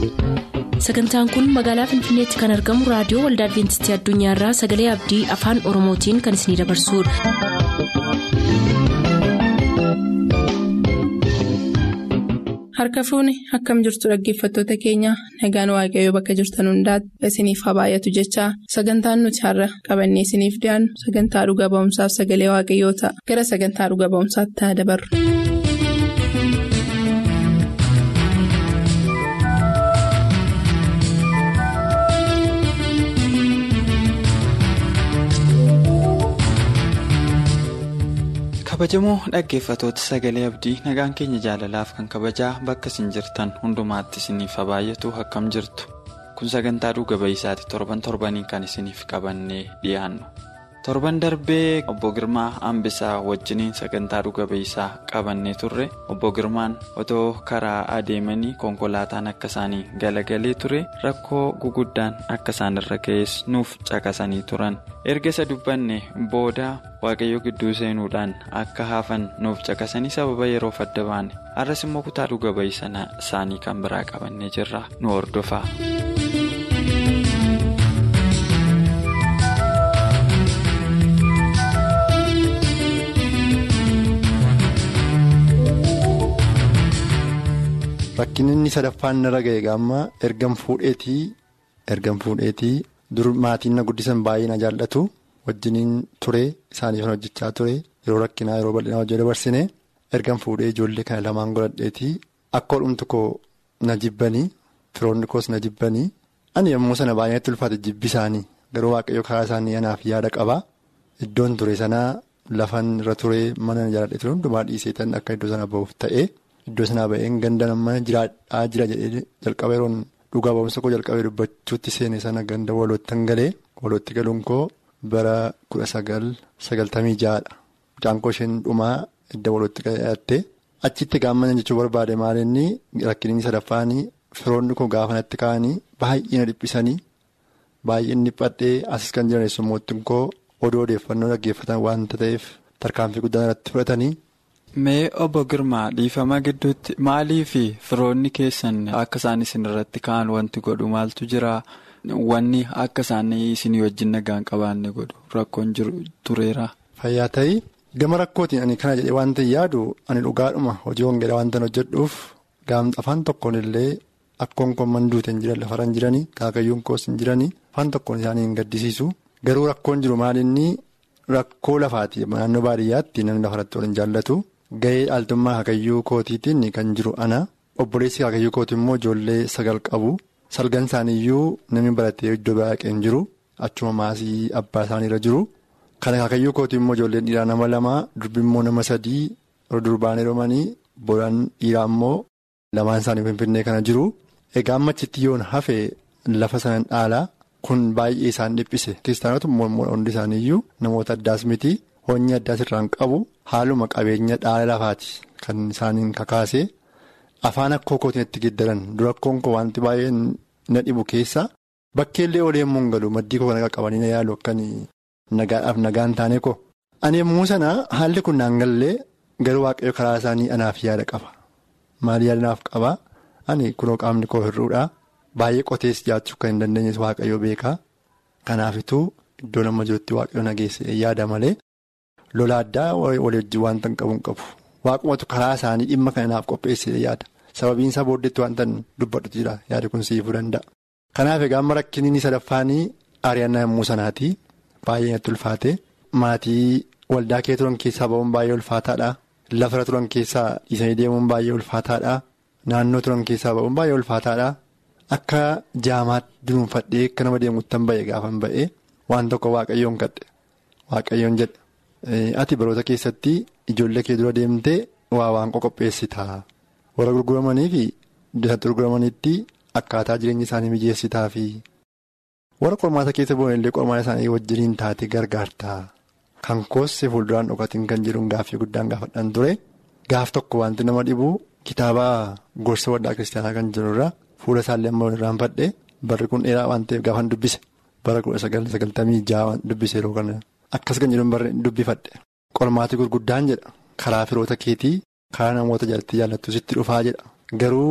sagantaan kun magaalaa finfinneetti kan argamu raadiyoo waldaa adventistii addunyaarraa sagalee abdii afaan oromootiin kan isinidabarsudha. harka fuuni akkam jirtu dhaggeeffattoota keenya nagaan waaqayyoo bakka jirtan hundaati isiniif haa baay'atu jechaa sagantaan nuti har'a qabannee isiniif dhiyaannu sagantaa dhuga ba'umsaaf sagalee waaqayyoo ta'a gara sagantaa dhuga ba'umsaatti haa dabarru. kabajamoo dhaggeeffatoota sagalee abdii nagaan keenya jaalalaaf kan kabajaa bakka isin jirtan hundumaatti isiniif haa baay'atu akkam jirtu kun sagantaa dhuga ba'isaati torban torbanii kan isiniif qabannee dhiyaannu torban darbee obbo girmaa hambisaa wajjiniin sagantaa dhuga ba'isaa qabannee turre obbo girmaan otoo karaa adeemanii konkolaataan akka isaanii galagalee ture rakkoo guguddaan akka isaan irra ga'es nuuf caqasanii turan erga isa dubbanne booda. waaqayyoo gidduu seenuudhaan akka hafan nuuf caqasanii sababa yeroof adda baane har'as immoo kutaa dhuga ba'ii isaanii kan biraa qabannee jirra nu hordofaa. Rakkin inni sadaffaan narra ga'e gaamma ergan fuudheetii ergan fuudheetii dur maatiin na guddisan baay'ee na jaallatu. wajjiniin ture isaaniif hojjechaa ture yeroo rakkinaa yeroo bal'inaa hojii dabarsine ergan fuudhee ijoollee kana lamaan godhadheetii akka hodhumtu koo na jibbanii firoonni koos na jibbanii ani yommuu sana baay'inatti ulfaate jibbi isaanii garuu waaqayyo karaa isaanii anaaf yaada qaba iddoon ture sanaa lafan irra ture mana jaalladhe ture hundumaa dhiiseetan akka iddoo sana ba'uuf ta'e iddoo sanaa ba'een ganda nama jiraadhaa jira jedhee jalqaba yeroon dhugaa ba'umsa koo jalqabee dubbachuutti seene sana ganda walootti galee walootti galuun koo. bara kudha sagal sagaltamii ja'adha mucaankoo isheen dhumaa edda walootti qabatte achitti gaamman jechuu barbaade maalinni rakkinni sadaffaanii firoonni koo gaafanatti ka'anii baay'ee na dhiphisanii baay'een dhiphadhee asis kan jiran eessummoottiin koo odoo odeeffannoo dhaggeeffatan waanta ta'eef tarkaanfii guddaan irratti fudhatanii. Mee obbo Girmaa dhiifama gidduutti maalii fi firoonni keessan akka isaan isin irratti ka'an wanti godhu maaltu jira? Wanni akka isaan isinii wajjin nagaan qabaanne godhu rakkoon jiru tureera. Fayyaa ta'ii gama rakkootiin ani kana jedhee waan ta'e yaadu ani dhugaadhuma hojii hongeedha waan ta'an hojjedhuuf gaamta afaan tokkoon illee akkoon koon manduute hin jiran lafarra hin jiranii kaakayyuun koos hin jiranii afaan tokkoon isaanii hin gaddisiisu garuu rakkoon jiru maalinni rakkoo lafaati naannoo baadiyyaatti namni lafarratti waliin jaallatu gahee dhaaltummaa kaakayyuu kootiitiin kan jiru ana obboleessi kaakayyuu kooti immoo ijoollee sagal qabu. Salgan isaaniiyyuu namni baratee iddoo baay'ee hin jiru achuma maasii abbaa isaaniirra jiru kana kaakayyuu kootii immoo ijoolleen dhiiraa nama lama durbi immoo nama sadii durbaan heerumanii boodaan dhiiraa immoo lamaan isaanii finfinnee kana jiru egaa ammachitti yoon hafe lafa sanan dhaalaa kun baay'ee isaan dhiphise kiristaanota immoo hundi isaaniiyyuu namoota addaas miti hoonyi addaas irraan qabu haaluma qabeenya dhaala lafaati kan isaaniin kakaase. Afaan akkoo kootiin itti giddaran dura akkoon koo wanti baay'een na dhibu keessa bakkeellee oleemmoo hin galu maddii koo kan qabanii na yaalu akkan nagaadhaaf nagaan taane ko. Ani yommuu sana haalli kun naan gallee garuu waaqayyo karaa isaanii anaaf yaada qaba. Maal yaada naaf qaba? Ani kunoo qaamni koo hir'uudha. Baay'ee qotees jiraachuu kan hin dandeenye waaqayyo beeka. Kanaafituu iddoo nama jirutti waaqayyo nageesse yaada malee lola addaa walii wajjin wanta hin qabu hin qabu. Waaqumatu karaa isaanii dhimma kana naaf qopheessee yaada. Sababiin isaa booddeetti wanta dubbadhutu jira yaada kun siifuu danda'a. Kanaaf egaa amma rakkinni inni sadaffaanii ari'annaa yommuu sanaati. Baay'ee natti ulfaate. Maatii waldaa kee turan keessaa ba'uun baay'ee ulfaataadha. Lafarra turan keessaa dhiisanii deemuun baay'ee ulfaataadha. Naannoo turan keessaa ba'uun baay'ee ulfaataadha. Akka jaamaatti dunuunfadhee akka nama deemuuttan ba'e gaafan ba'e waan tokko waaqayyoon kadhe waaqayyoon jedhe. Ati baroota keessatti ijoollee kee dura deemtee waa waan qopheessitaa warra gurguramanii fi iddoo gurguramanitti akkaataa jireenya isaanii mijeessitaa fi warra qormaata keessa bu'an illee qormaata isaanii wajjiniin taate gargaartaa kan koosse fuulduraan dhokatiin kan jedhuun gaaffii guddaan gaafadhaan ture gaaf tokko wanti nama dhibu kitaaba gorsa waldaa kiristaanaa kan jirurra fuula isaallee amma irraanfadhe barri kun dheeraa waan ta'eef gaafan dubbise bara kudha sagaltamii ja'a dubbise yeroo kana. Akkas kan jedhuun barreen dubbifadhe qormaati gurguddaan jedha karaa firoota keetii karaa namoota jalatti jaallattu sitti dhufaa jedha garuu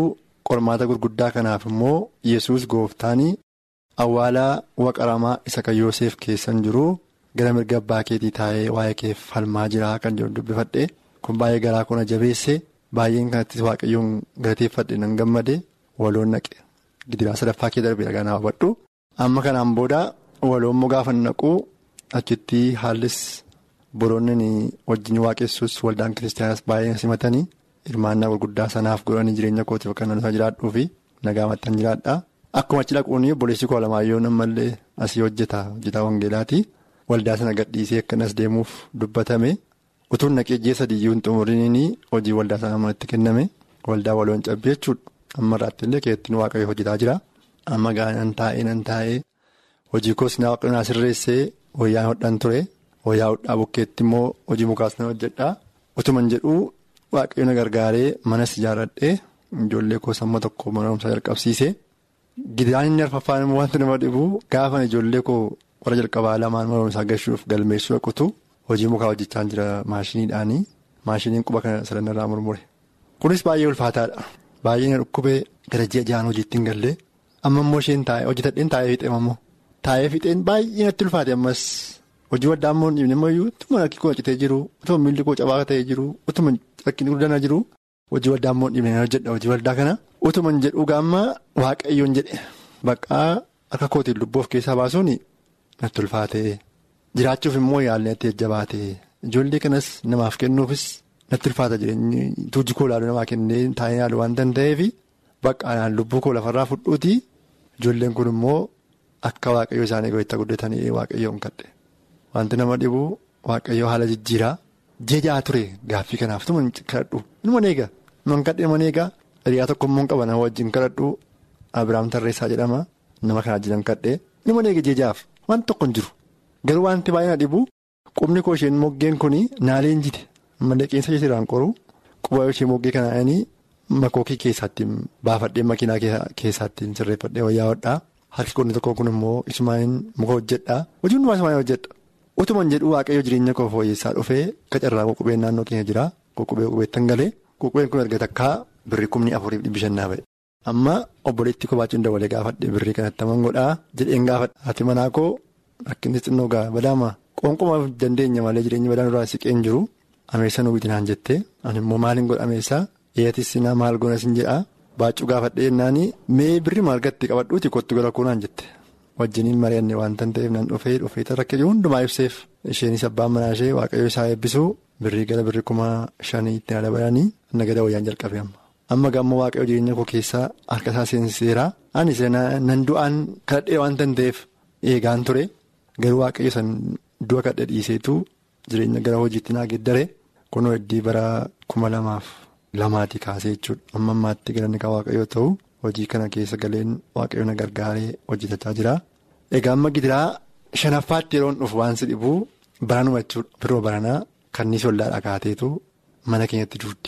qormaata gurguddaa kanaaf immoo yesus gooftaanii awwaalaa waqaramaa isa kan Yoosef keessan jiru gara mirga abbaa keetii taa'ee waa'ee keef falmaa jira kan jedhu dubbifadhe kun baay'ee garaa kuna jabeesse baay'een kanattis waaqayyoon galateeffadhe nan gammade waloon naqe gidiraa sadaffaa kee darbee dhagaa naa hubadhu amma kanaan booda waloon immoo gaafa naqu achitti haallis boroonni wajjin waaqessus waldaan kiristaanaas baay'een simatanii hirmaannaa gurguddaa sanaaf godhanii jireenya kootiif akka nama jiraadhuu fi nagaa maxxan jiraadha. Akkuma achi dhaquun obboleessi koo Alamaayyoo ammallee asii hojjeta hojjetaa wangeelaati waldaa sana gadhiisee akkanas deemuuf dubbatame utuun naqee ji'a sadiyyuu hin xumuriin hojii waldaa sana manatti kenname waldaa waloon cabbii jechuudha amma irraatti illee keettiin waaqayyo hojjetaa jira amma gaa'enan taa'ee nan taa'ee hojii koos naa sirreessee wayyaa hodhan ture wayyaa hodhaa bukkeetti immoo hojii mukaas na hojjedha utuman jedhu waaqayyo na gargaaree manas ijaarradhee ijoollee koos amma tokko mana barumsaa jalqabsiise. Gidaan inni arfaffaan immoo wanti nama dhibu gaafa ijoollee koo warra jalqabaa lamaan mana barumsaa gashuuf galmeessuu dhaqutu hojii mukaa hojjechaa jira maashiniidhaanii maashiniin quba kana sadanarraa murmure. Kunis baay'ee ulfaataadha. Baay'ee na dhukkubee gara ji'a ja'aan hojiitti hin galle amma immoo isheen taa'ee hojjetadheen taa'ee fixee ammoo taa'ee fixeen baay'ee natti ulfaate ammas hojii waddaa immoo hin dhibne ammayyuu utuma rakki koo citee jiru utuma miilli koo cabaa ta'ee jiru utuma rakkinni guddana jiru hojii waddaa immoo hin dhibne hojjedha hojii waldaa kana. utuman jedhu gaamma waaqayyoon jedhe baqaa harka kootiin lubbuu of keessaa baasuun natti ulfaate jiraachuuf immoo yaalni natti jajjabaate ijoollee kanas namaaf kennuufis natti ulfaata jireenyi tuujji koo ilaaluu namaa kennee taa'ee yaalu waan danda'eef baqaanaan lubbuu koo lafarraa fudhuuti ijoolleen kun immoo akka waaqayyo isaanii go'itta guddatanii waaqayyoon kadhe wanti nama dhibu waaqayyo haala jijjiiraa jejaa ture gaaffii kanaaf tuma kadhadhu inuma neega inuma kadhe inuma neegaa. Hiriyaa tokko immoo qaba nama wajjin kadhadhu Abiraam Tarreessaa jedhama nama kana jiran kadhee nama neega jejaaf wanti tokko hin jiru garuu wanti baay'ee na dhibu qubni koo isheen moggeen kun naaleen jite malee qeensa isheerraan qoru quba ishee moggee kanaan makookii keessaatti baafadhee makiinaa keessaatti sirreeffadhee wayyaa hodhaa harki qonni tokko kun immoo isumaan muka hojjedhaa hojii hundumaa isumaan hojjedha utuman jedhu waaqayyo jireenya koo fooyyessaa dhufee qacarraa ququbeen naannoo keenya jira ququbee qubeettan galee ququbeen kun erga takkaa. Birrii kumni afuriif dhibbi shannaa ba'e. Amma obboleetti kobaachuun dabalee gaafadhe birrii kanatti haman godhaa jedheen gaafadha. Haati manaa koo rakkinni xinnoo gaa badaama qoonquma dandeenya malee jireenya badaan irraa siqeen jiru ameessa nu bitinaan jettee ani immoo maaliin godha ameessaa eeyatis sinaa maal goona sin jedhaa baachuu gaafadhe jennaani mee birrii maal gatti qabadhuuti kottu gara kuunaan jette wajjiniin mari'anne waan ta'eef nan dhufee dhufee rakkate hundumaa ibseef isheenis abbaan manaa ishee waaqayyo isaa eebbisuu birrii gara birrii kuma shanii itti dabalanii nagada wayyaan jalqabe amma. amma gaammoo waaqayyo jireenya koo keessaa harka isaa seensiseera anis nan du'aan kadhadhee waan ta'eef eegaan ture garuu waaqayyo san du'a kadhe dhiiseetu jireenya gara hojiitti naa geeddare kunoo heddii bara kuma lamaaf lamaatii kaasee jechuudha amma ammaatti galanni kan waaqayyoo ta'u hojii kana keessa galeen waaqayyo na gargaaree hojjetachaa jira egaa amma gidiraa shanaffaatti yeroon dhufu waan si dhibu baranuma jechuudha firoo baranaa kanniis waldaadhaa kaateetu mana keenyatti duudde.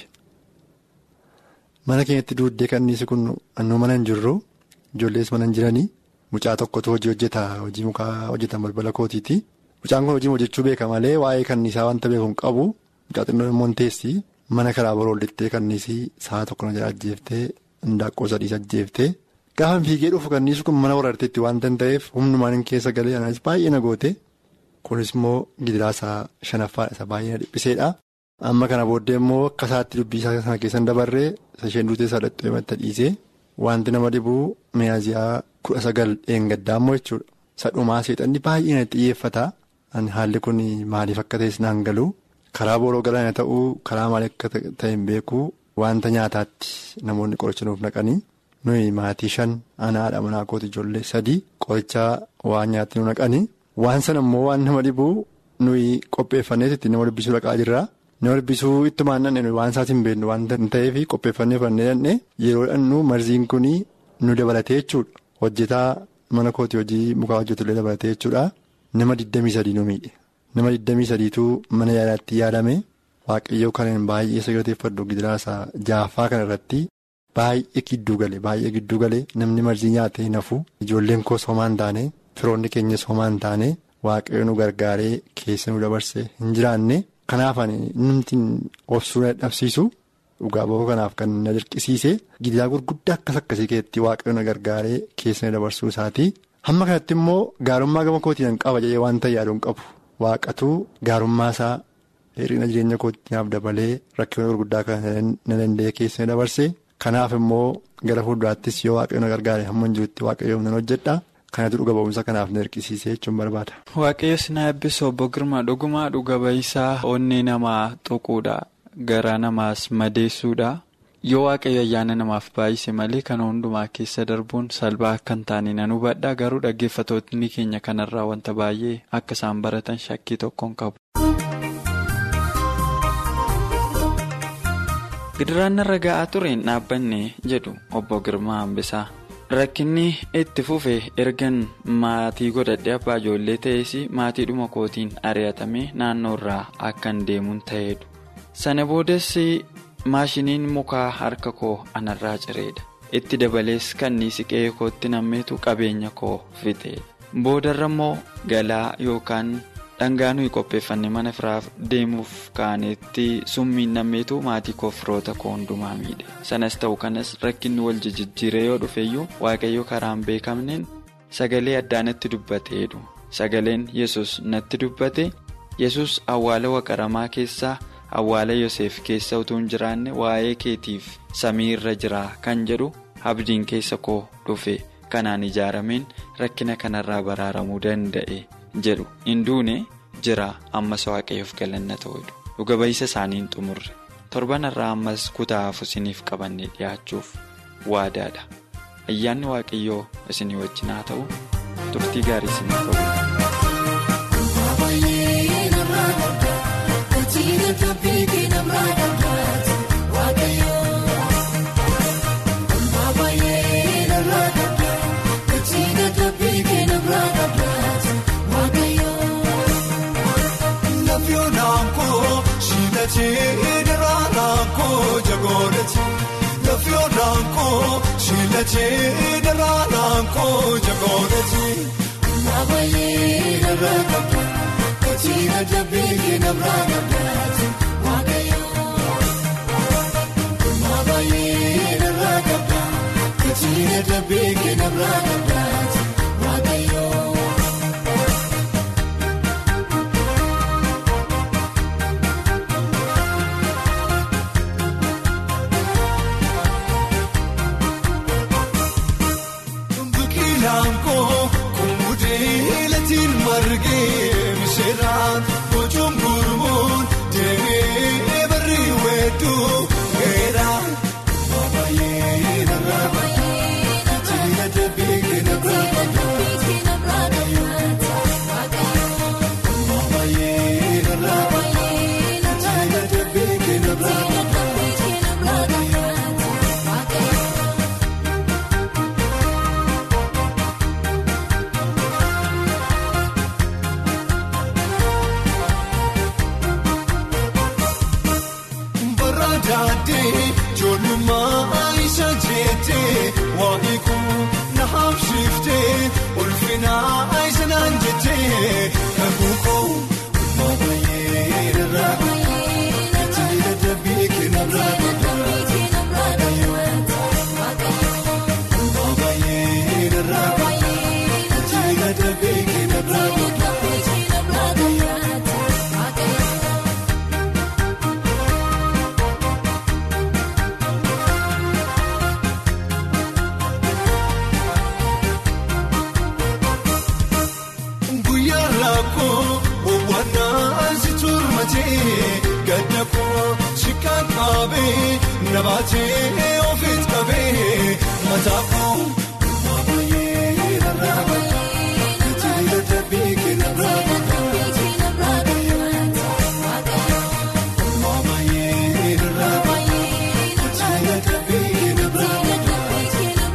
Mana keenyatti duuddee kanniisi kun annoo mana hin jirru ijoollees mana hin jiranii mucaa tokkotu hojii hojjeta hojii mukaa hojjetan balbala kootiiti. Mucaan kun hojii hojjechuu beeka malee waa'ee kanniisaa wanta beeku hin qabu mucaa xinnoo immoo teessi mana karaa boroollitee kanniisii sa'a tokko na jala ajjeeftee indaaqqoo sadiis ajjeeftee gaafa fiigee dhufu kanniisi kun mana warraatteetti waan ta'eef humnumaan hin keessa galee anas baay'ee na goote kunis immoo gidiraa isaa shanaffaa isa baay'ee na dhiphiseedha. Amma kana booddee immoo akka isaatti dubbii isaa sana keessan dabarree isheen duutee sadhaxxoo himatti dhiisee wanti nama dhibuu mi'aaziyaa kudha sagal dheengaddaa immoo jechuudha. Sadhumaa seexanni baay'ee na xiyyeeffata. Haalli kun maaliif akka ta'es naan galu karaa booroo galana ta'uu karaa maal akka ta'e hin beeku wanta nyaataatti namoonni qoricha nuuf naqanii nuyi maatii shan ana haadha manaa kooti ijoollee sadii qorichaa waan nyaatti nu naqanii waan sana immoo waan nama dhibuu nuyi qopheeffanneetti nama dubbisuu dhaqaa jirra. Nama dubbisuu ittumaan nanne waan isaas hin beeknu waan ta'eef qopheeffannee fannee nanne yeroo dhannu marziin kun nu dabalatee jechuudha. Hojjetaa mana kooti hojii mukaa hojjetullee dabalatee jechuudha. Nama 23 nu miidhe. Nama 23tu mana yaalaatti yaadame waaqayyoo kaneen baay'ee sagalateeffadhu gidiraasaa jaaffaa kana irratti baay'ee gidduu gale baay'ee gidduu gale namni marzii nyaatee nafu ijoolleen koos homaa hin taane firoonni keenyas homaa hin taane waaqayyo nu gargaaree keessa nu dabarse hin jiraanne. Kanaaf namni obsuu dhabsiisu dhugaa ba'uu kanaaf kan na dirqisiise gidiraa gurguddaa akkas akkasii keessatti waaqayyo na gargaaree keessa dabarsuu isaati. Hamma kanatti immoo gaarummaa gama kootiin qaba jedhee waan ta'e yaaduun qabu waaqatu gaarummaa isaa hir'ina jireenya kootiinaaf dabalee rakkina gurguddaa kan na danda'e keessa dabarse kanaaf immoo gara fuulduraattis yoo waaqayyo na gargaare hamma jirutti waaqayyoon nan hojjedha. Kanatu dhuga ba'umsa kanaaf na dirqisiisee jechuun barbaada. Waaqayyo sinaa eebbisu obbo Girmaa dhugumaa dhuga ba'isaa onnee namaa tuquudha. Garaa namaas madeessuudha. Yoo waaqayyo ayyaana namaaf baay'ise malee kana hundumaa keessa darbuun salphaa akka hin taane nan hubadha. Garuu dhaggeeffattoonni keenya kanarraa wanta baay'ee akka isaan baratan shakkii tokkoon qabu. Gidiraan narra ga'aa tureen dhaabbanne jedhu obbo Girmaa Hambisaa. Rakkinni itti fufe ergan maatii godhadhee abbaa ijoollee ta'es maatiidhuma kootiin ari'atamee naannoo irraa akkan deemuun ta'edha. Sana boodas maashiniin mukaa harka koo anarraa cireedha. Itti dabalees kanniisi qe'ee kootti nammeetu qabeenya koo fixeedha. Boodarra immoo galaa yookaan dhangaa nuyi qopheeffanne mana firaaf deemuuf kaanetti summiin nammeetu maatii koo firoota koo hundumaa miidhe. Sanas ta'u kanas rakkinni wal jijjiiree yoo dhufeyyuu waaqayyo karaan beekamneen sagalee addaa natti dubbateedhu. Sagaleen yesus natti dubbate yesus awwaala waqaramaa keessaa. Awwaala Yoseef keessa utuu hin jiraanne waa'ee keetiif samii irra jira kan jedhu abdiin keessa koo dhufe kanaan ijaarameen rakkina kanarraa baraaramuu danda'e jedhu hin duune jira ammas waaqayyoof galanna ta'udha. Dhuga ba'iisa isaaniin xumurre torbanarraa ammas kutaa hafu isiniif qabannee dhiyaachuuf waadaadha. Ayyaanni waaqayyoo isinii wajjin haa ta'u turtii gaarii isiniif qabu. Shilachee daraaraa koo jagoorati. Naabayee darraa qabda. Kachiira dabeelee namraa qabdaati. Waaqayyoo. Naabayee darraa qabda. Kachiira dabeelee namraa qabdaati. Waaqayyoo. Nabaatee ofiis qabee mataafuu baay'ee irraa baay'ee tajaajila dhabee kenna irraa baay'ee baay'ee irraa baay'ee tajaajila dhabee kenna irraa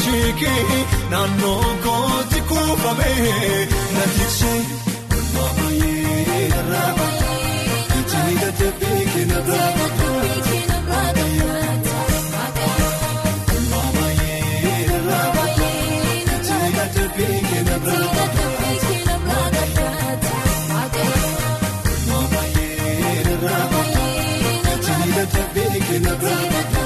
Ijikii naannoo kooti kuufamee na tiksee walmaa baay'ee irraa baata ijji dadhabbii kenna biraa baata. Walmaa baay'ee irraa baata ijji dadhabbii kenna biraa baata. Walmaa baay'ee irraa baata ijji dadhabbii kenna biraa baata.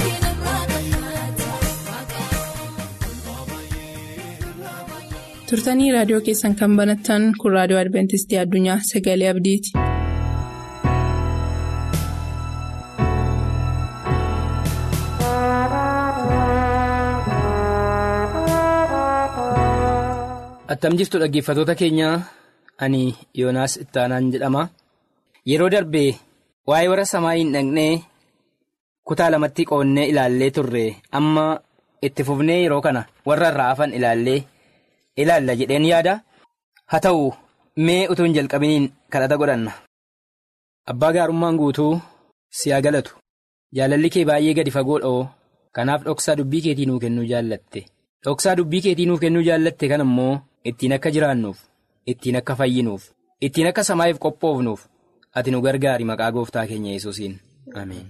turtanii raadiyoo keessan kan banattan kun raadiyoo adventistii addunyaa sagalee abdiiti. Attam jirtu dhaggeeffatoota keenya ani Yoonaas Ittaanaan jedhama. Yeroo darbee waa'ee warra samaayiin dhaqnee kutaa lamatti qoonnee ilaallee turre amma itti fufnee yeroo kana warra irraa hafan ilaallee ilaalla jedheen yaada. Haa ta'u mee utuu hin jalqabiniin kadhata godhanna. Abbaa gaarummaan guutuu si haa galatu. Jaalalli kee baay'ee gadi fagoodha kanaaf dhoksaa dubbii keetii nuu kennuu jaallatte. Dhoksaa dubbii keetii nuuf kennuu jaallatte kan immoo ittiin akka jiraannuuf, ittiin akka fayyinuuf, ittiin akka samaa'iif qophoofnuuf ati nu gargaari maqaa gooftaa keenya yesuusiin Ameen.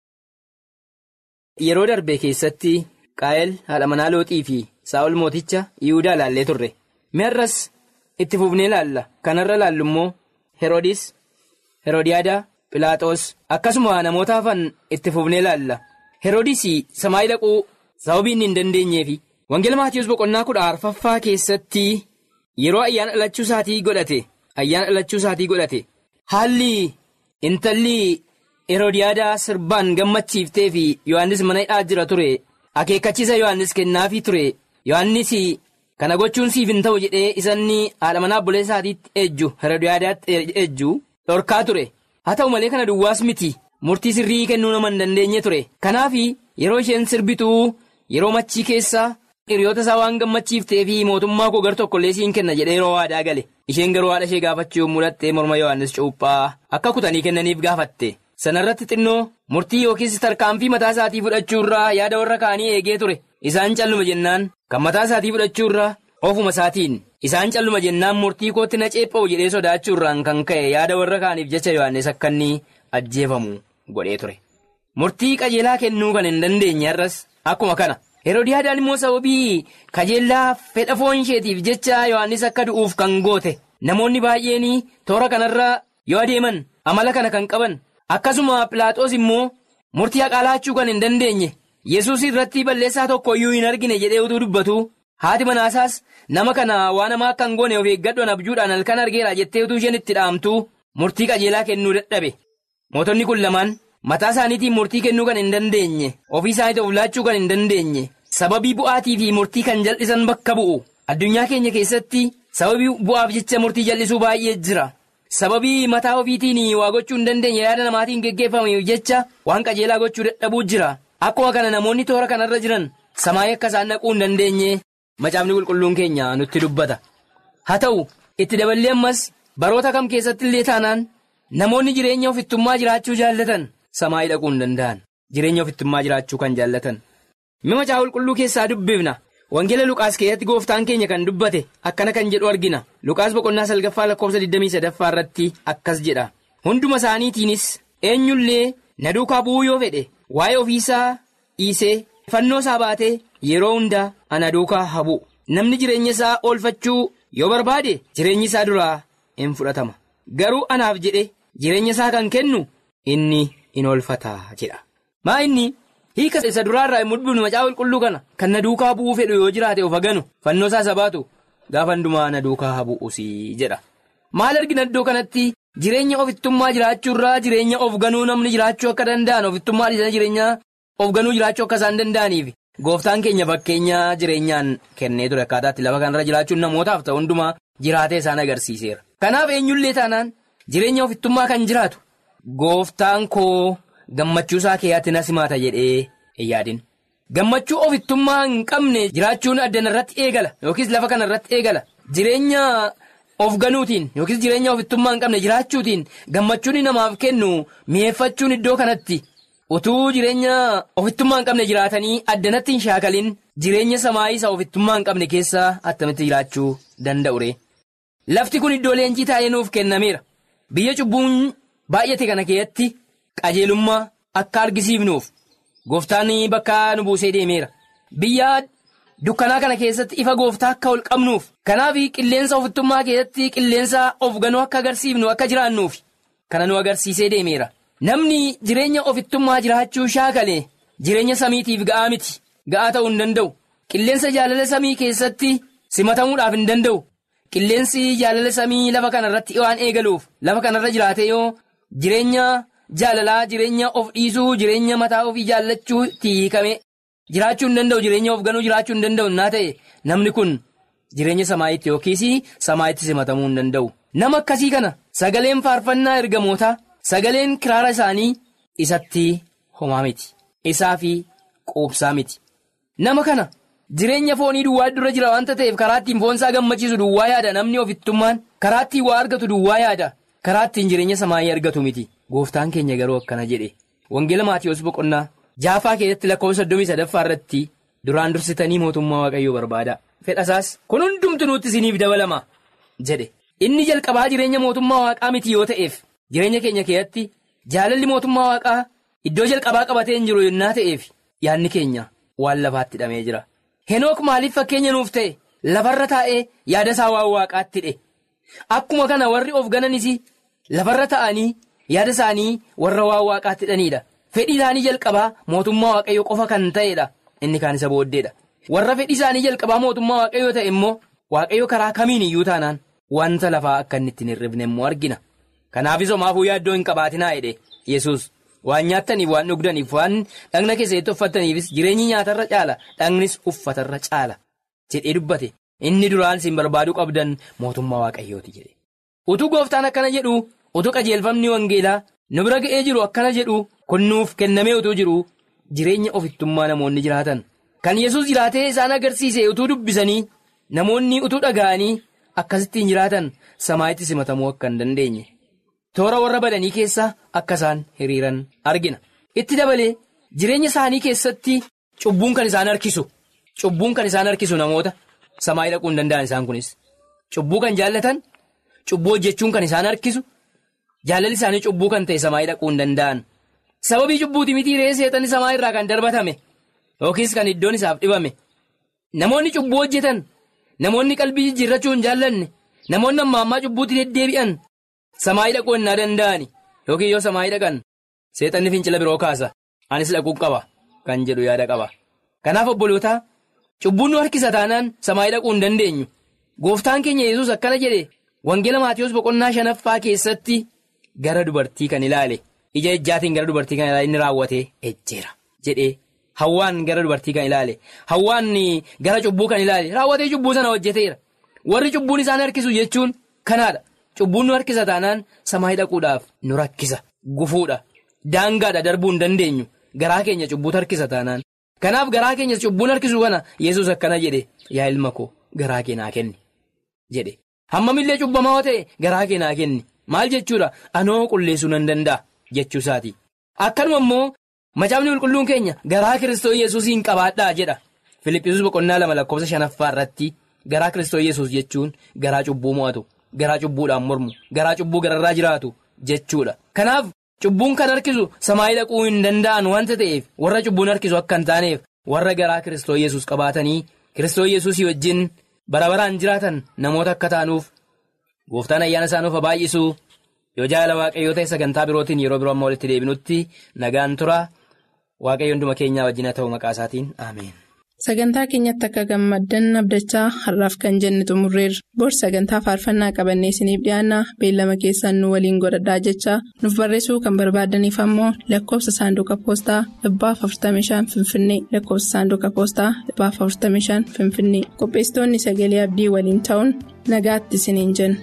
Yeroo darbe keessatti Qaayel haadha manaa looxii fi Saa'ol mooticha Yihudaa ilaallee turre. Mi'arras itti fufnee ilaalla. Kanarra ilaallu immoo Heroodis, Heroodiyaadaa, Pilaaxoos akkasuma namoota hafan itti fufnee ilaalla. Heroodis samaayii dhaquu sababii inni hin dandeenyeefi. Wangeela Maatiyus boqonnaa kudha arfaffaa keessatti yeroo ayyaana dhalachuu isaatii godhate ayyaana dhalachuu isaatii godhate haalli intalli Heroodiyaadaa sirbaan gammachiiftee fi Yohaannis mana hidhaa jira ture akeekkachiisa Yohaannis kennaafii ture Yohaannis kana gochuun siif hin ta'u jedhee isanni haadha manaa obboleessa isaatiitti ejju Heroodiyaadaatti ejju dhorkaa ture haa ta'u malee kana duwwaas miti murtii sirrii kennuu nama hin dandeenye ture kanaaf yeroo isheen sirbituu yeroo machii keessaa. hiriyoota isaa waan gammachiiftee fi mootummaa koo gar tokkollee siin kenna jedhee yeroo waadaa gale isheen garuu haadha ishee gaafachuu yommuu dhattee morma yohannis cuuphaa akka kutanii kennaniif gaafatte sanarratti xinnoo murtii yookiis tarkaanfii mataa isaatii fudhachuurraa yaada warra kaanii eegee ture isaan calluma jennaan kan mataa isaatii fudhachuurraa ofuma isaatiin isaan calluma jennaan murtii kootti na ceepha'u jedhee sodaachuurraan kan ka'e yaada warra kaaniif jecha yohannis akka inni ajjeefamu godhee ture murtii qajeelaa kennuu kan hin dandeenye har'as akkuma kana. Heroodiyaadaan immoo sababii kajeellaa fedha foon isheetiif jecha Yohaannis akka du'uuf kan goote namoonni baay'een toora kanarra yoo adeeman amala kana kan qaban akkasuma Pilaaxoos immoo murtii haqaa laachuu kan hin dandeenye Yesuus irratti balleessaa tokko iyyuu hin argine jedhee utuu dubbatu haati manaasaas nama kana waan namaa akka hin goone of eeggadhoon abjuudhaan halkan argeera jettee utuu isheen itti dhaamtu murtii qajeelaa kennuu dadhabe mootonni kun lamaan mataa isaaniitiin murtii kennuu kan hin dandeenye ofii isaaniitti of laachuu kan hin dandeenye. Sababii bu'aatii fi murtii kan jal'isan bakka bu'u addunyaa keenya keessatti sababii bu'aaf jecha murtii jal'isuu baay'ee jira sababii mataa ofiitiin waa gochuu hin dandeenye yaada namaatiin geggeeffamuuf jecha waan qajeelaa gochuu dadhabuu jira akkuma kana namoonni toora kanarra jiran samaayii akka isaan dhaquu hin dandeenye macaafni qulqulluun keenya nutti dubbata haa ta'u itti daballee ammas baroota kam keessatti illee taanaan namoonni jireenya ofittummaa jiraachuu jaallatan samaayii dhaquu hin danda'an jireenya ofittummaa jiraachuu kan jaallatan. Mima macaafa qulqulluu keessaa dubbifna wangeela Luqaas keessatti gooftaan keenya kan dubbate akkana kan jedhu argina Luqaas boqonnaa salgaffaa lakkoofsa 23 irratti akkas jedha hunduma isaaniitiinis eenyullee na duukaa bu'uu yoo fedhe waa'ee ofiisaa dhiisee fannoo isaa baatee yeroo hundaa ana duukaa haa bu'u namni jireenya isaa oolfachuu yoo barbaade jireenyi isaa duraa hin fudhatama garuu anaaf jedhe jireenya isaa kan kennu inni in oolfata jedha maa inni. hiika isa duraarraa hin mudbinu macaafa qulqulluu kana kan na duukaa bu'uu fedhu yoo jiraate of haganu fannoo isaa baatu gaafa hundumaa na duukaa haa bu'usi jedha maal argina iddoo kanatti jireenya ofittummaa jiraachuurraa jireenya of ganuu namni jiraachuu akka danda'an ofittummaa dhiisanii jireenya of ganuu jiraachuu akka isaan danda'aniif gooftaan keenya fakkeenya jireenyaan kennee ture akkaataatti lafa kanarra jiraachuun namootaaf ta'u hundumaa jiraatee isaan agarsiiseera kanaaf eenyullee taanaan jireenya ofittummaa kan jiraatu gooftaan koo. gammachuu isaa keeyyaatti na simaata jedhee hin yaadin gammachuu ofittummaa hin qabne jiraachuun addana irratti eegala yookiis lafa kana irratti eegala jireenya of ganuutiin yookiis jireenya ofittummaa hin qabne jiraachuutiin gammachuun namaaf kennu mi'eeffachuun iddoo kanatti utuu jireenya ofittummaa hin qabne jiraatanii addanatti hin shaakalin jireenya samaayii isa ofittummaa hin qabne keessaa attamitti jiraachuu danda'u ree lafti kun iddoo leenjii taa'ee nuuf kennameera biyya cubbuun baay'ate kana keessatti qajeelummaa akka argisiifnuuf gooftaan bakka nu buusee deemeera biyya dukkanaa kana keessatti ifa gooftaa akka ol qabnuuf kanaaf qilleensa ofittummaa keessatti qilleensa of ganuu akka agarsiifnu akka jiraannuuf kana nu agarsiisee deemeera namni jireenya ofittummaa jiraachuu shaakale jireenya samiitiif ga'aa miti ga'aa ta'uu hin danda'u qilleensa jaalala samii keessatti simatamuudhaaf hin danda'u qilleensi jaalala samii lafa kanarratti waan eegaluuf lafa kanarra jiraate yoo jireenya jaalalaa jireenya of dhiisuu jireenya mataa ofii jaallachuu hiikame jiraachuu hin danda'u jireenya of ganuu jiraachuu hin danda'u naa ta'e namni kun jireenya samaayitti yookiis samaayitti simatamuu hin danda'u nama akkasii kana sagaleen faarfannaa ergamootaa sagaleen kiraara isaanii isatti homaa miti isaa fi quubsaa miti nama kana jireenya foonii duwwaa dura jira waanta ta'eef karaa ittiin foonsaa gammachiisu duwwaa yaada namni ofittummaan karaa ittiin waa argatu duwwaa yaada karaa ittiin jireenya samaayii argatu miti gooftaan keenya garuu akkana jedhe wangeela maatiyoos boqonnaa jaafaa keessatti lakkoofsa soddomii sadaffaa irratti duraan dursitanii mootummaa waaqayyoo barbaada fedhasaas kun hundumtu nutti isiniif dabalama jedhe inni jalqabaa jireenya mootummaa waaqaa miti yoo ta'eef jireenya keenya keessatti jaalalli mootummaa waaqaa iddoo jalqabaa qabatee hin jiru yennaa ta'eef yaadni keenya waan lafaatti hidhamee jira henook maaliif fakkeenya nuuf ta'e lafarra taa'ee yaada isaa waan waaqaatti hidhe akkuma kana warri of gananis lafarra ta'anii yaada isaanii warra waan waaqaatti hidhaniidha fedhii isaanii jalqabaa mootummaa waaqayyo qofa kan ta'edha inni kaan isa booddeedha warra fedhii isaanii jalqabaa mootummaa waaqayyoo ta'e immoo waaqayyo karaa kamiin iyyuu taanaan wanta lafaa akka inni ittiin hirribne immoo argina kanaafis homaafuu yaaddoo hin qabaatinaa jedhe yesus waan nyaattaniif waan dhugdaniif waan dhagna keessatti uffataniifis jireenyi nyaatarra caala dhagnis uffatarra caala jedhee dubbate inni duraan isin barbaaduu qabdan mootummaa waaqayyooti jedhe utuu gooftaan akkana jedhu utuu qajeelfamni wangeelaa nu bira ga'ee jiru akkana jedhu kun nuuf kennamee utuu jiru jireenya ofittummaa namoonni jiraatan kan yesus jiraatee isaan agarsiise utuu dubbisanii namoonni utuu dhaga'anii akkasittiin jiraatan samaayitti simatamuu akka hin dandeenye toora warra badanii keessa akka isaan hiriiran argina itti dabalee jireenya isaanii keessatti cubbuun kan isaan harkisu cubbuun kan isaan harkisu namoota samaayii dhaquu hin danda'an isaan kunis cubbuu kan jaallatan cubbuu hojjechuun kan isaan harkisu jaalalli isaanii cubbuu kan ta'e samaayii dhaquu hin danda'an sababii cubbuuti mitii re'ee seexanni samaa irraa kan darbatame yookiis kan iddoon isaaf dhibame namoonni cubbuu hojjetan namoonni qalbii jijjiirrachuu hin jaallanne namoonni amma ammaa cubbuutti deddeebi'an samaayii dhaquu hin danda'ani yookiin yoo samaayii dhaqan seexanni fincila biroo kaasa anis dhaquu qaba kan jedhu yaada qaba kanaaf obbolootaa cubbuun nu harkisa taanaan samaayii dhaquu hin dandeenyu gooftaan keenya yesus akkana jedhe wangeela maatiyoos boqonnaa shanaffaa keessatti gara dubartii kan ilaale ija ejjaatiin gara dubartii kan ilaale inni raawwatee ejjeera jedhee hawwaan gara dubartii kan ilaale hawwaan gara cubbuu kan ilaale raawwatee cubbuu sana hojjeteera warri cubbuun isaan harkisu jechuun kanaadha cubbuun nu harkisa taanaan samaayii dhaquudhaaf nu rakkisa gufuudha daangaadha darbuu hin dandeenyu garaa keenya cubbuutu harkisa taanaan kanaaf garaa keenya cubbuun harkisu kana yesus akkana jedhe yaa ilma koo garaa kee naa kenni jedhe hammamillee cubbamaa ta'e garaa kee naa kenni maal jechuudha anoo qulleessuu nan danda'a jechuu isaati akkanuma immoo macaafni qulqulluun keenya garaa kiristoo yesuusiin qabaadhaa jedha filiphisuus boqonnaa lama lakkoofsa shanaffaa irratti garaa kiristoo yesuus jechuun garaa cubbuu mo'atu garaa cubbuudhaan mormu garaa cubbuu gararraa jiraatu jechuudha kanaaf cubbuun kan harkisu samaayii dhaquu hin danda'an wanta ta'eef warra cubbuun harkisu akka hin taaneef warra garaa kiristoo yesuus qabaatanii kiristoo yesuusii wajjin bara baraan jiraatan namoota akka taanuuf gooftaan ayyaana isaanuuf baay'isu yoo jaala waaqayyoo ta'e sagantaa birootiin yeroo biroo amma walitti deebinutti nagaan tura waaqayyo hunduma keenyaa wajjin haa ta'u maqaa isaatiin ameen. Sagantaa keenyatti akka gammaddan abdachaa har'aaf kan jenne xumurreerra. Bor sagantaa faarfannaa qabannee isiniif dhiyaanna beellama keessan nu waliin godhadhaa jechaa nuuf barreessuu kan barbaadaniif ammoo lakkoofsa saanduqa poostaa dhibbaaf 45 finfinnee lakkoofsa saanduqa poostaa dhibbaaf 45 finfinnee qopheessitoonni sagalee abdii waliin ta'uun nagaatti isiniin jenna.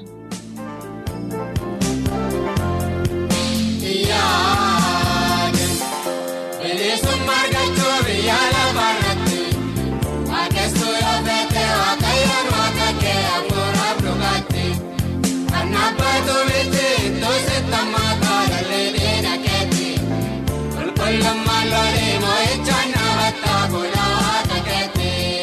Lammaa loolee moo'ichaan dhaabbataa bulaa takeetti.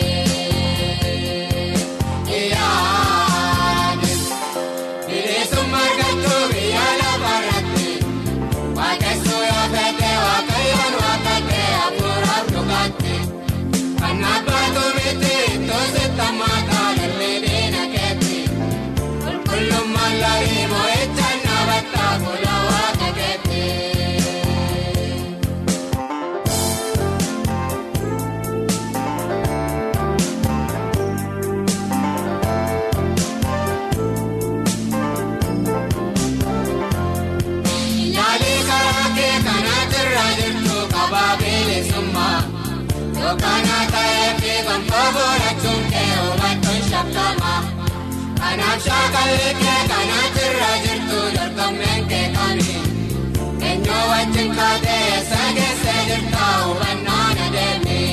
Kana ta'ee fi gonfoo godhachuun kee hubachuun shakkama. Kanaaf shaakalli kee kanaatti irra jirtu dorgommeen kee kami. Eenyu wajjin kaatee eessa geessee jirta hubannaan adeemi.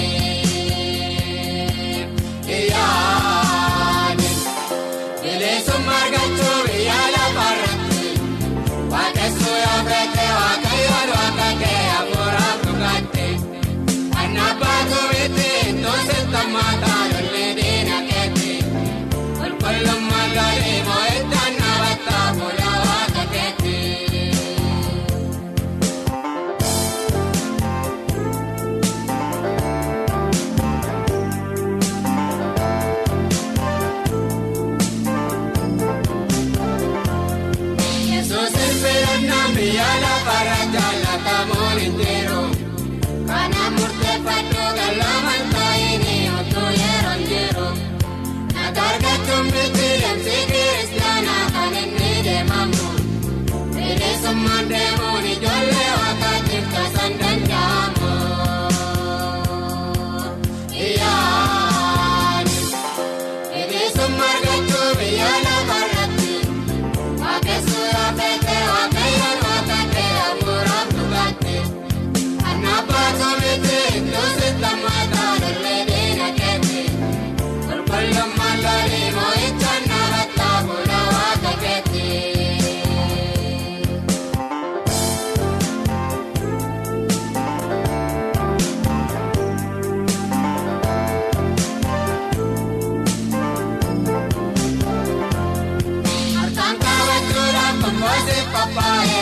Iyyaani bilisummaa argachuu biyya lafarratti waaqessu yoo feete waaqayyoon waaqa kee hafuuraaf dhugaatti. Kan abbaatu miti toosi tammataa lolli diina keetti. Qulqullummaa gaarii moo'ichaan dhaabbataa fuula waaqa keetti. Yesuus filannaan biyya lafarra jaalatamuun hin jiru. Kana murteeffadhu galaman taa'ini otoo yeroon jiru. Naga argachuun miti deemsi kiristaanaa kan inni deemamu. Bilisummaan deemuun ijoollee waaqaatiif taasisan danda'amu. Iyyaani bilisummaa argachuu biyya lafarratti. Waaqessu yoo feete waaqayyoon waaqa kee hafuuraaf dhugaatti. Kan abbaatu miti toosi tammataa lolli diina keetti. Qulqullummaan lolii moo'ichaan dhaabbataa fuula waaqa keetti. Harkaan kaawwachuudhaaf komboosee qophaa'e